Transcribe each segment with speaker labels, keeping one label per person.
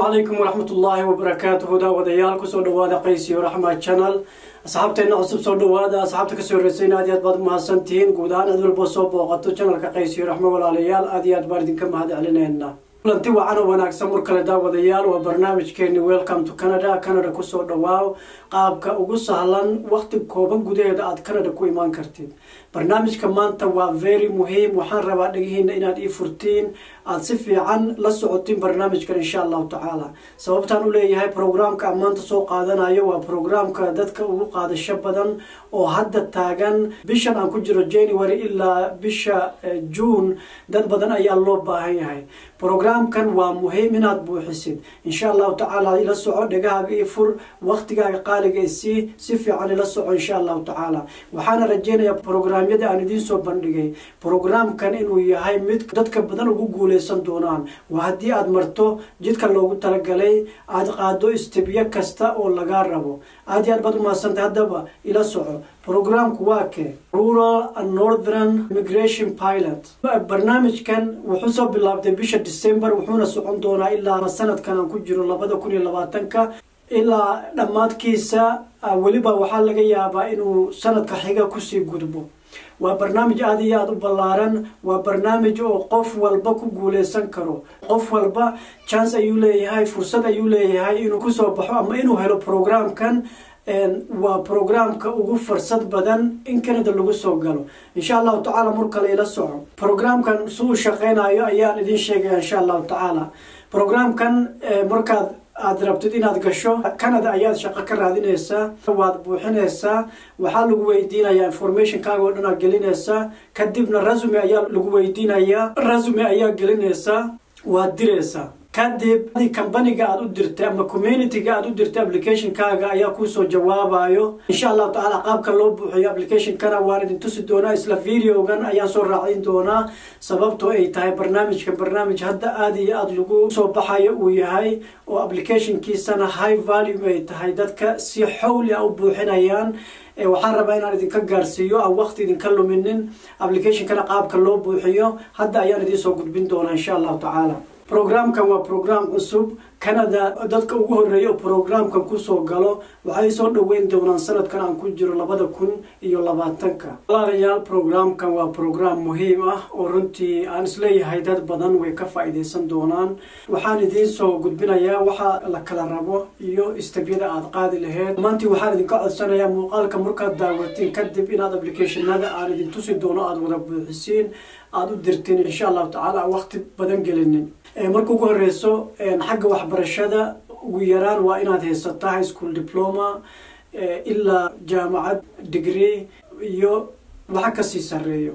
Speaker 1: calaykum waraxmat ullaahi wabarakaatuhu daawadayaal kusoo dhawaada qaysiyo raxma channel asxaabteena cusub soo dhawaada asxaabta kasoo horeysayna aad iyo aad baad umahadsantihiin guud ahaan cid walba soo booqato channelka qaysiyo raxmo walaalayaal aad iyo aad baan idinka mahad celineyna kulanti wacan oo wanaagsan mar kale daawadayaal waa barnaamijkeeni welcome to canada canada kusoo dhawaaw qaabka ugu sahlan waqti kooban gudaheeda aad canada ku imaan kartid barnaamijka maanta waa very muhiim waxaan rabaa dhegihiina inaad ii furtiin aada si fiican la socotiin barnaamijkan insha allahu tacaala sababtaan u leeyahay programka aan maanta soo qaadanayo waa programka dadka ugu qaadasho badan oo hadda taagan bishan aan ku jiro january ilaa bisha june dad badan ayaa loo baahan yahay programkan waa muhiim inaad buuxisid insha allahu tacaala ila soco dhegahaaga io fur waqtigaaga qaaliga isii si fiican ila soco insha allahu tacaala waxaana rajeynayaa programyada aan idiin soo bandhigay programkan inuu yahay mid dadka badan ugu guuleysan doonaan waa haddii aada marto jidka loogu talagalay aada qaado istibyo kasta oo lagaa rabo aad iyo aad baad umahadsantay haddaba ila soco programku waa ke rural and northern immigration pilot barnaamijkan wuxuu soo bilaabtay bisha december wuxuuna socon doonaa ilaa sanadkan aan ku jiro labada kun iyo labaatanka ilaa dhammaadkiisa weliba waxaa laga yaabaa inuu sanadka xiga kusii gudbo waa barnaamij aada iyo aada u ballaaran waa barnaamij oo qof walba ku guuleysan karo qof walba chance ayuu leeyahay fursad ayuu leeyahay inuu kusoo baxo ama inuu helo programkan waa programka ugu fursad badan in canada lagu soo galo insha allahu tacaala mar kale ila soco programkan si uu shaqeynayo ayaan idin sheegaya insha allahu tacaala programkan markaad aada rabtid inaad gasho canada ayaad shaqo ka raadinaysaa waad buuxinaysaa waxaa lagu weydiinayaa informationkaaga oo dhan aad gelinaysaa kadibna resume ayaa lagu weydiinayaa resume ayaa gelinaysaa waad diraysaa kadib companiga aada u dirtay ama communityga aada u dirtay applicationkaaga ayaa kuusoo jawaabayo insha allahu tacaala qaabka loo buuxiyo applicationkana waan idin tusi doonaa isla videogan ayaan soo raacin doonaa sababtoo ay tahay barnaamijkan barnaamij hadda aada iyo aada lagu soo baxayo uu yahay oo applicationkiisana high value ay tahay dadka si xowli a u buuxinayaan waxaan rabaa inaan idinka gaarsiiyo aan waqti idinka luminin applicationkana qaabka loo buuxiyo hadda ayaan idiin soo gudbin doonaa insha allahu tacaala programkan waa program cusub canada dadka ugu horeeya oo programkan kusoo galo waxay soo dhaweyn doonaan sanadkan aan ku jiro labada kun iyo labaatanka walaalayaal programkan waa program muhiim ah oo runtii aan isleeyahay dad badan way ka faa-iideysan doonaan waxaan idiin soo gudbinayaa waxa la kala rabo iyo istabyada aada qaadi laheyd maantii waxaan idinka codsanayaa muuqaalka markaad daawatiin kadib inaad applicationada aan idin tusi doono aada wada buuxisiin aada u dirtiin insha allahu tacaala aan waqti badan gelinin marka ugu horeyso xagga waxbarashada ugu yaraan waa inaad haysataa high school diploma ilaa jaamacad degree iyo waxa kasii sareeyo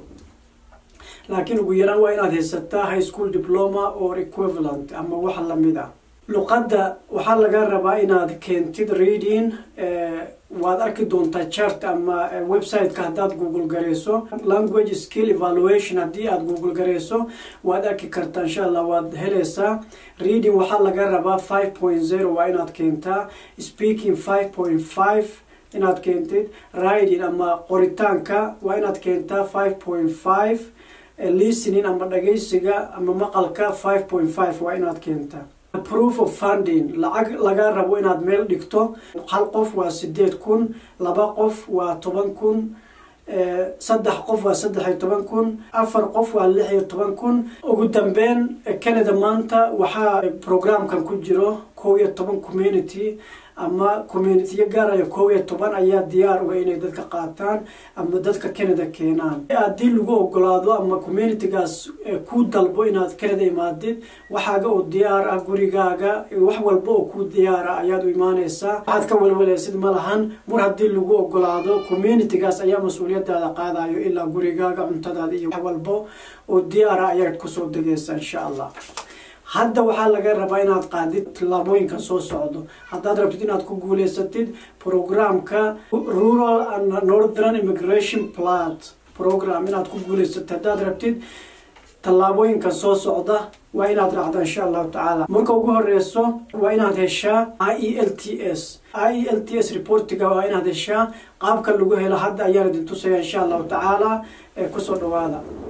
Speaker 1: laakiin ugu yaraan waa inaad haysataa high school diploma or equivalent ama wax lamid ah luqadda waxaa laga rabaa inaad keentid reading waad arki doontaa chart ama websiteka haddaad google gareyso language skill evaluation haddii aada google gareyso waad arki kartaa insha allah waad helaysaa reading waxaa laga rabaa five point zero waa inaad keentaa speaking five point five inaad keentid riding ama qoritaanka waa inaad keentaa five point five listening ama dhageysiga ama maqalka five point five waa inaad keentaa proof of funding lacag laga rabo inaad meel dhigto hal qof waa sideed kun laba qof waa toban kun saddex qof waa saddex iyo toban kun afar qof waa lix iyo toban kun ugu dambeyn canada maanta waxaa programkan ku jiro kow iyo toban community ama communitiyo gaaraya kow iyo toban ayaa diyaar uga inay dadka qaataan ama dadka canada keenaan haddii lagu ogolaado ama communitygaas ku dalbo inaad canada imaadid waxaaga oo diyaar ah gurigaaga wax walba oo ku diyaar ah ayaad u imaaneysaa waxaad ka walwalaysid ma lahan mar haddii lagu ogolaado communitygaas ayaa mas-uuliyadaada qaadayo ilaa gurigaaga cuntadaada iyo wax walba oo diyaar ah ayaad kusoo degeysaa insha allah hadda waxaa laga rabaa inaad qaadid tillaabooyinkan soo socdo haddaad rabtid inaad ku guuleysatid programka rural and northern immigration plat program inaad ku guuleysatid haddaad rabtid tallaabooyinkan soo socda waa inaad raacda insha allahu tacaala marka ugu horeyso waa inaad heshaa i e l t s i e l t s reportiga waa inaad heshaa qaabka lagu helo hadda ayaan idin tusaya insha allahu tacaala ee kusoo dhawaada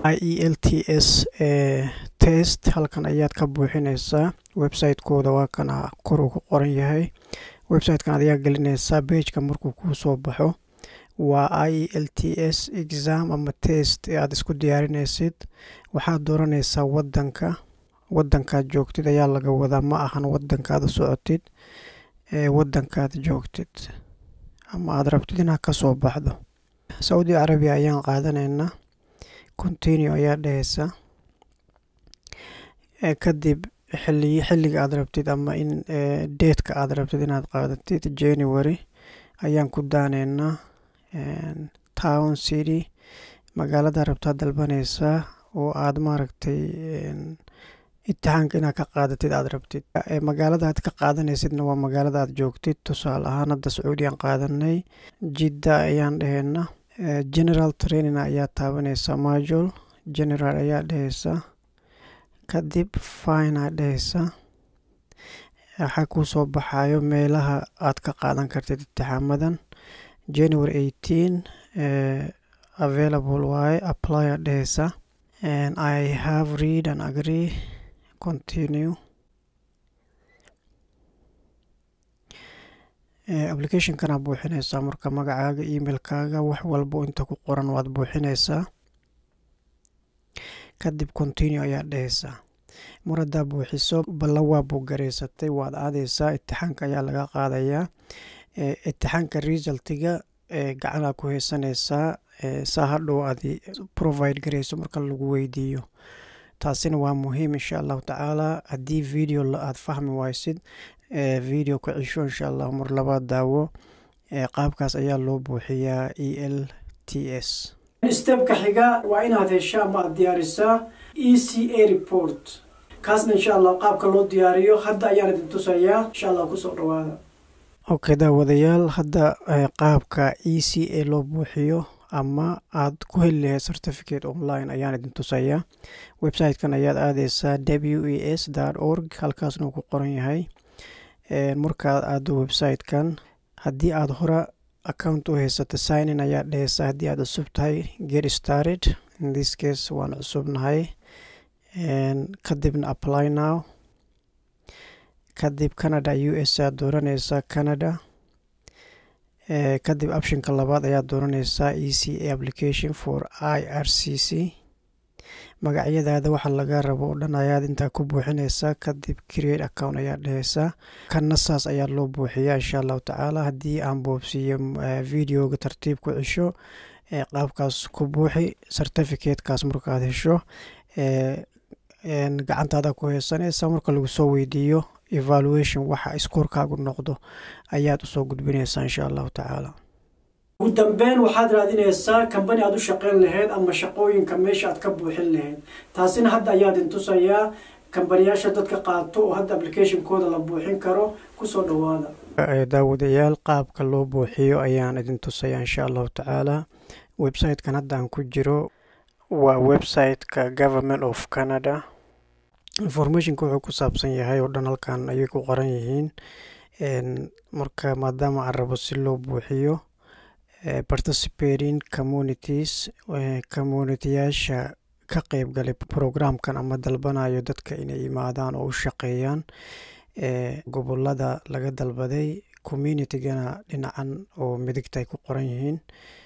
Speaker 1: i e l t s test halkan ayaad ka buuxinaysaa website-kooda waa kana kor uu ku qoran yahay website-kan adigaa gelinaysaa bageka markuu kuu soo baxo waa i e l t s exam ama test ee aada isku diyaarinaysid waxaad dooranaysaa wadanka wadankaad joogtid ayaa laga wadaa ma ahan wadankaad u socotid ee wadankaad joogtid ama aada rabtid inaad ka soo baxdo saudi carabiya ayaan qaadanaynaa continue ayaa dhehaysa kadib xili xilliga aada rabtid ama in deedka aada rabtid inaad qaadatid january ayaan ku daanaynaa town city magaalada rabtaad dalbanaysaa oo aada maaragtay imtixaanka inaad ka qaadatid aada rabtid magaalada aad ka qaadanaysidna waa magaalada aad joogtid tusaale ahaan hadda sacuudiyaan qaadanay jidda ayaan dhehayna general training ayaa taabanaysaa majol general ayaa dhehaysaa kadib fine aa dhehaysaa waxaa kuu soo baxayo meelaha aad ka qaadan kartid imtixaamadan january eighteen available waaye apply aa dhehaysaa and i have read and agree continue applicationkana buuxinaysaa marka magacaaga emailkaaga wax walbo inta ku qoran waad buuxinaysaa kadib continue ayaa dhehaysaa mar haddaa buuxiso balla waa buuggaraysatay waad aadaysaa itixaanka ayaa laga qaadayaa itixaanka resultiga gacanaa ku haysanaysaa saa hadhow aad provide garayso marka lagu weydiiyo taasina waa muhiim insha allahu tacaala haddii video aada fahmi waysid video ku cisho insha allah mar labaad daawo qaabkaas ayaa loo buuxiyaa e l t s stebka xiga waa inaad hesha ama aad diyaarisaa e c a report kaasna insha allah qaabka loo diyaariyo hadda ayaan idin tusayaa insha allah kusoo dhawaada okay daawadayaal hadda qaabka e c a loo buuxiyo ama aad ku heli lahayd certificate online ayaan idin tusayaa website-kan ayaad aadeysaa w e s org halkaasna uu ku qoran yahay markaad aado website-kan haddii aada hore account u haysato signin ayaa dhehaysaa haddii aad cusub tahay get started in this case waan cusubnahay kadibna apply now kadib canada u s aad dooranaysaa canada kadib optionka labaad ayaad dooranaysaa e c a application for i r c c magacyadaada waxa laga rabo oo dhan ayaad intaa ku buuxinaysaa kadib create account ayaa dhehaysaa kanna saas ayaa loo buuxiyaa insha allahu tacaala haddii aan boobsiiyo videoga tartiib ku cisho qaabkaas ku buuxi certificatekaas markaad hesho gacantaada ku haysanaysa marka lagu soo weydiiyo evaluation waxa iskoorkaagu noqdo ayaad usoo gudbinaysaa insha allahu tacaala ugu dambeyn waxaad raadinaysaa kambani aad u shaqeyn lahayd ama shaqooyinka meesha aad ka buuxin lahayd taasina hadda ayaad intusayaa kambaniyaasha dadka qaato oo hadda applicationkooda la buuxin karo kusoo dhawaada daawadayaal qaabka loo buuxiyo ayaan idin tusayaa insha allahu tacaala website-kan hadda aan ku jiro waa website-ka government of canada informationka wuxuu ku saabsan yahay oo dhan halkan ayay ku qoran yihiin marka maadaama aan rabo si loo buuxiyo participating communities communitiyaasha ka qeybgalay programkan ama dalbanayo dadka inay imaadaan oo u shaqeeyaan gobolada laga dalbaday communitygana dhinacan oo midigta ay ku qoran yihiin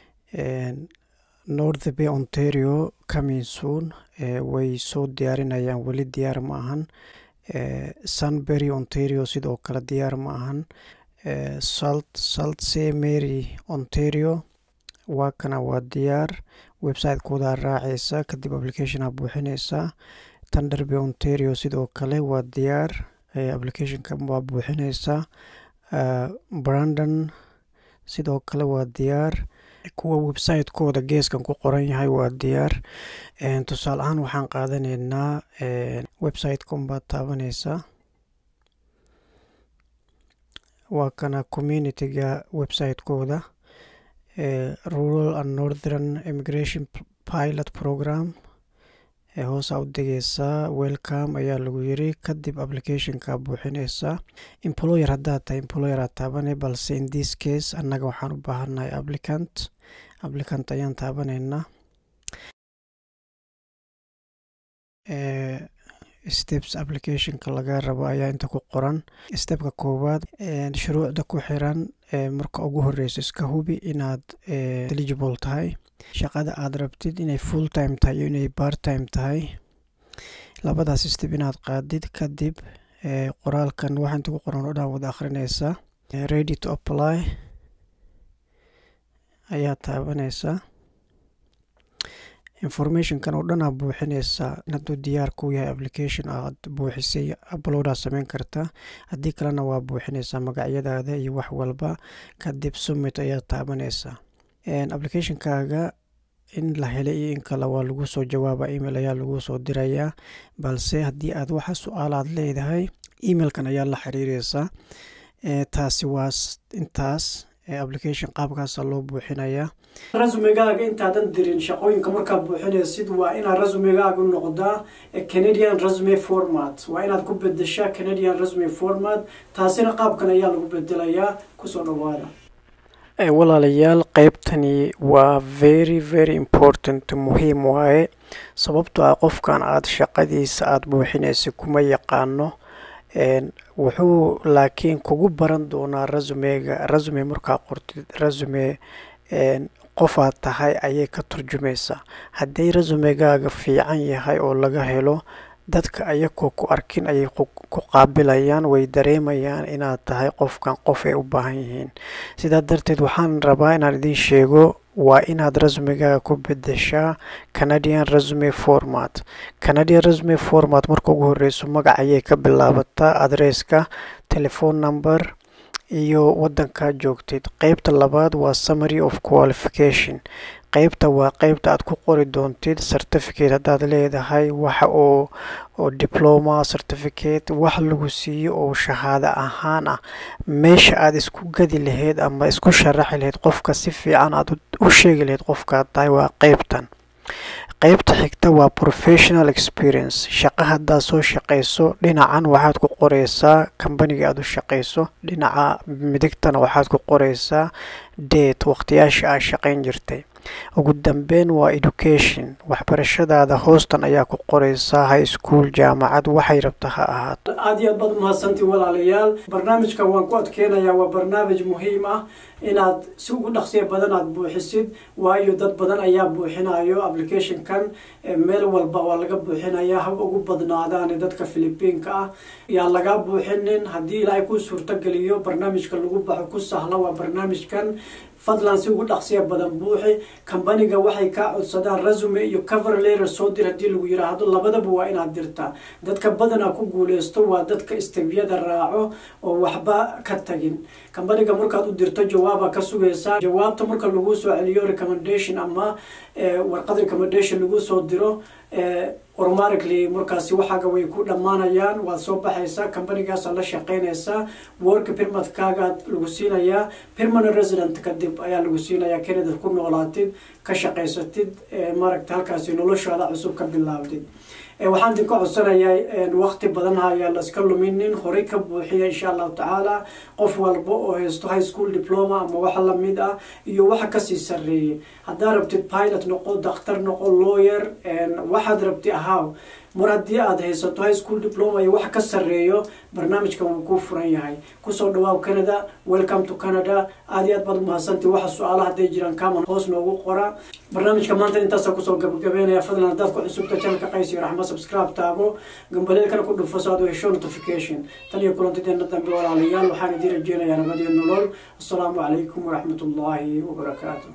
Speaker 1: north bay ontario coming soon way soo diyaarinayaan weli diyaar ma ahan sunbury ontario sidoo kale diyaar ma ahan salt salt se mary ontario waa kana waa diyaar website-koodaa raacaysa kadib applicationaa buuxinaysaa tanderby ontario sidoo kale waa diyaar applicationka waa buuxinaysaa brandon sidoo kale waa diyaar kuwa website-kooda geeskan ku qoran yahay waa diyaar tusaale ahaan waxaan qaadanaynaa website-ka unbaad taabanaysaa waa kana community-ga website-kooda rural and northern immigration pilot program hoosaa u degeysaa welcome ayaa lagu yiri kadib applicationka buuxinaysaa employer haddaad tahay employer aad taabanay balse in this case annaga waxaan u baahannahay applicant applicant ayaan taabanaynaa
Speaker 2: steps applicationka laga rabo ayaa inta ku qoran stepka koowaad shuruucda ku xiran marka ugu horeyso iska hubi inaad eligible tahay shaqada aad rabtid inay full time tahay iyo inay part time tahay labadaas step inaad qaadid kadib qoraalkan waxaa inta ku qoran oo dhan wada akhrinaysaa ready to apply ayaa taabanaysaa informationkan oo dhan aa buuxinaysaa hadduu diyaar ku yahay application aad buuxisay uploadaa sameyn kartaa haddii kalena waa buuxinaysaa magacyadaada iyo wax walba kadib summit ayaa taabanaysaa applicationkaaga in la helay iyo in kale waa lagu soo jawaaba email ayaa lagu soo dirayaa balse haddii aad waxa su-aal aad leedahay emailkan ayaa la xiriireysaa taasi waa intaas application qaabkaasa loo buuxinayaa
Speaker 1: rasumigaaga intaadan dirin shaqooyinka markaa buuxinaysid waa inaad rasumigaaga noqdaa canadian resume format waa inaad ku bedeshaa canadian resume format taasina qaabkan ayaa lagu bedelayaa kusoo dhawaada
Speaker 2: walaalayaal qeybtani waa very very important muhiim waaye sababtoo ah qofkan aada shaqadiisa aada buuxinaysa kuma yaqaano wuxuu laakiin kugu baran doonaa rasumega rasume markaa qortid rasume qofaad tahay ayay ka turjumaysaa haddii rasumegaaga fiican yahay oo laga helo dadka ayagoo ku arkin ayay ku qaabilayaan way dareemayaan inaad tahay qofkan qof ay u baahan yihiin sidaa darteed waxaan rabaa inaan idiin sheego waa inaad rasumegaaga ku bedeshaa canadian resume format canadian resume format marka ugu horeyso magac ayay ka bilaabataa adresska telephone number iyo wadankaa joogtid qeybta labaad waa summary of qualification qeybta waa qeybta aad ku qori doontid certificate haddaad leedahay waxa oo oo diploma certificate wax lagu siiyo oo shahaado ahaan ah meesha aad isku gadi lahayd ama isku sharaxi lahayd qofka si fiican aad u sheegi lahayd qofkaad tahay waa qeybtan qeybta xigta waa professional experience shaqa haddaad soo shaqayso dhinacan waxaad ku qoreysaa kambaniga aad u shaqayso dhinaca midigtana waxaad ku qoreysaa date waqtiyaasha aad shaqayn jirtay ugu dambeyn waa education waxbarashadaada hoostan ayaa ku qoreysaa high school jaamacad waxay rabta ha ahaato
Speaker 1: aada iyo aad baad umahadsantii walaalayaal barnaamijka waan ku adkeenayaa waa barnaamij muhiim ah inaad si ugu dhaqsiya badan aad buuxisid waayo dad badan ayaa buuxinayo applicationkan meel walba waa laga buuxinayaa hab ugu badnaadaan dadka philibiinka ah yaa lagaa buuxinin haddii ilaahay ku suurtogeliyo barnaamijka lagu baxo ku sahla waa barnaamijkan fadlan si ugu dhaqsiya badan buuxi kambaniga waxay kaa codsadaan resume iyo cover letter soo dir haddii lagu yiraahdo labadaba waa inaad dirtaa dadka badanaa ku guuleysto waa dadka istebyada raaco oo waxba ka tagin kambaniga markaad u dirto jawaaba ka sugaysaa jawaabta marka lagu soo celiyo recommendation ama warqad recommendation lagu soo diro automatically markaasi waxaaga way ku dhammaanayaan waad soo baxaysaa kambanigaasa la shaqeynaysaa work permatkaagaa lagu siinayaa permanent resident kadib ayaa lagu siinayaa canada ku noolaatid ka shaqaysatid maaragta halkaasi noloshaada cusub ka bilaabdid waxaan idinka codsanayaa waqti badan ayaa la iska luminin horey ka buuxiya insha allahu tacaala qof walba oo haysto high school diploma ama waxa lamid ah iyo waxa kasii sareeyay haddaad rabtid pilot noqo dakhtar noqo lawyer waxaad rabti ahaaw mar haddii aada haysato high school diploma iyo wax ka sareeyo barnaamijkan wuu kuu furan yahay kusoo dhawaaw canada welcome to canada aada iyo aad baad umahadsantii waxa su-aala hadday jiraan kaman hoos noogu qora barnaamijka maanta intaasa kusoo gabagabeynaya fadlan haddaad ku cusubta channelka qays iyo raxma subscribe taabo gambaleelkana ku dhufo so aad u hesho notification tan iyo kulantideena dambe walaalayaal waxaan idiin rajeynayaa nabad iyo nolol assalaamu calaykum waraxmat ullaahi wabarakaatu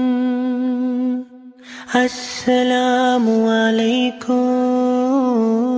Speaker 3: السلام عليكم